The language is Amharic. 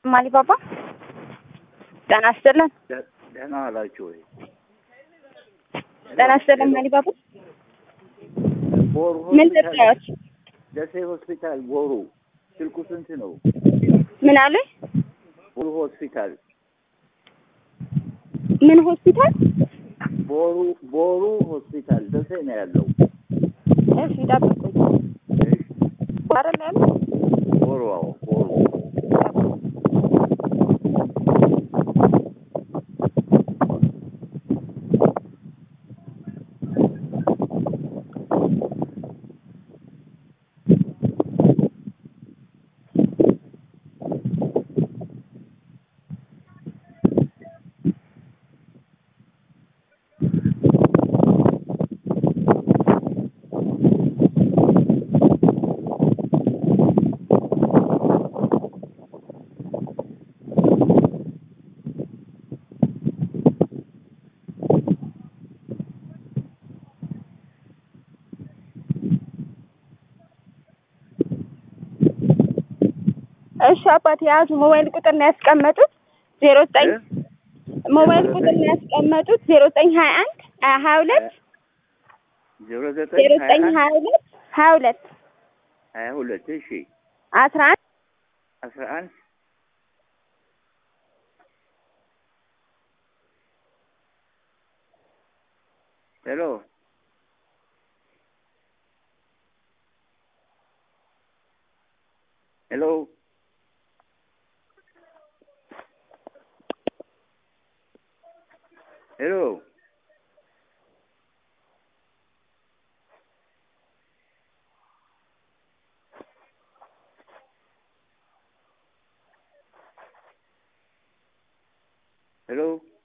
ማሊባባ ጤና ይስጥልን። ደህና አላችሁ ወይ? ጤና ይስጥልን ማሊባባ። ቦሩ ምን ሆስፒታል ልርዳዎት? ደሴ ሆስፒታል ቦሩ ስልኩ ስንት ነው? ምን አሉኝ? ቦሩ ሆስፒታል ምን ሆስፒታል? ቦሩ ቦሩ ሆስፒታል ደሴ ነው ያለው። እሺ ጠብቁኝ። እሺ፣ አይደል ያለው? ቦሩ አዎ፣ ቦሩ እሺ አባት የያዙ ሞባይል ቁጥር ነው ያስቀመጡት ዜሮ ዘጠኝ እ? ሞባይል ቁጥር ነው ያስቀመጡት ዜሮ ዘጠኝ ሀያ አንድ ሀያ ሁለት ዜሮ ዜሮ ዘጠኝ ዘጠኝ ሀያ ሁለት ሀያ ሁለት ሀያ ሁለት እሺ አስራ አንድ አስራ አንድ ሄሎ ሄሎ ሄሎ ሄሎ